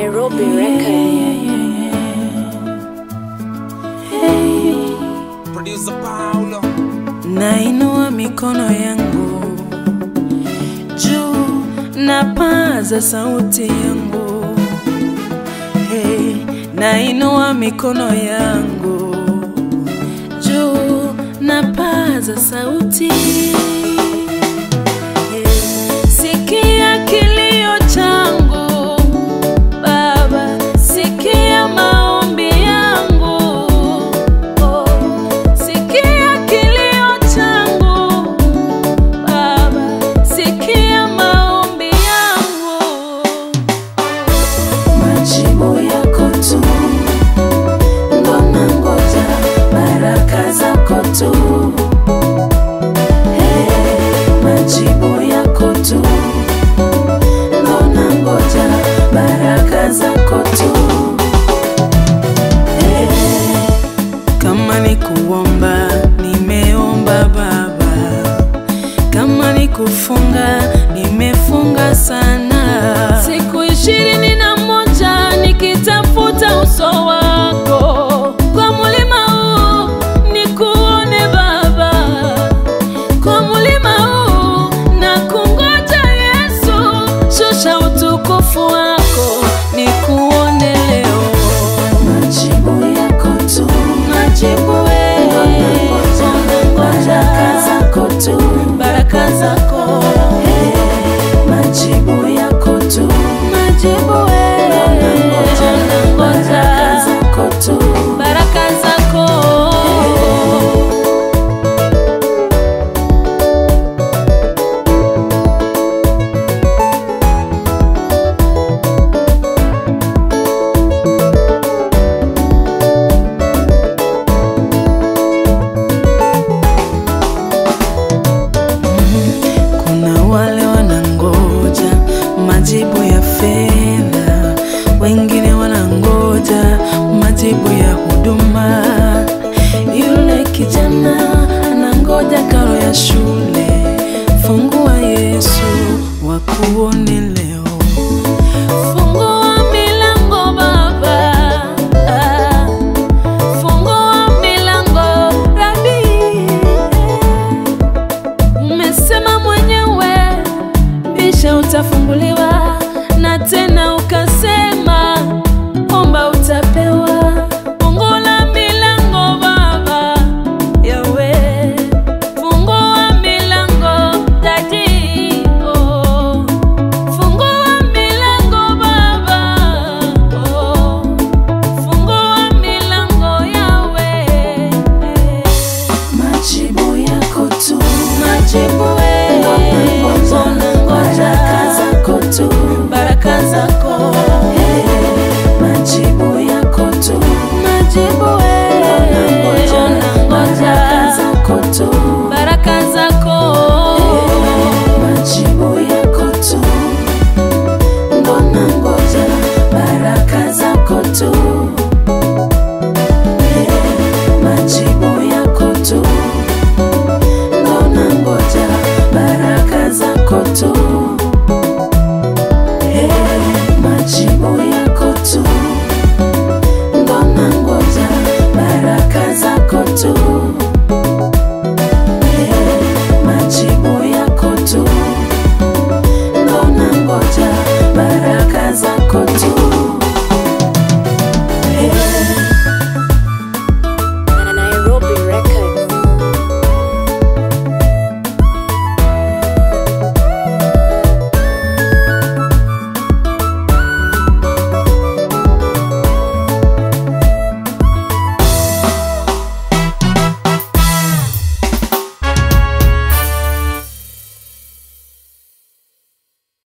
Nairobi Record. Producer Paulo. Nainua mikono yangu juu, napaza sauti yangu hey, nainua mikono yangu juu, napaza sauti hey, sikia kilio changu Baba, sikia maombi yangu oh, sikia kilio changu Baba, sikia maombi yangu, majibu yako tu ndo nangoja, baraka zako tu Hey, majibu yako tu ndo nangoja, baraka zako tu Hey, kama ni kuomba nimeomba Baba, kama ni kufunga nimefunga sana, siku ishirini na moja nikitafuta uso wako kwa mulima huu nikuone Baba, kwa mulima huu na kungoja Yesu, shusha utukufu wako nikuone leo, majibu yako tu, majibu wewe, baraka zako tu, baraka zako majibu yako tu, majibu wewe, baraka zako tu, baraka zako Kuna wale wanangoja majibu ya fedha, wengine wanangoja majibu ya huduma. Yule kijana anangoja karo ya shule. Fungua Yesu, wakuone leo. Fungua milango Baba, ah, fungua milango Rabi. Umesema mwenyewe bisha utafunguliwa, na tena ukasema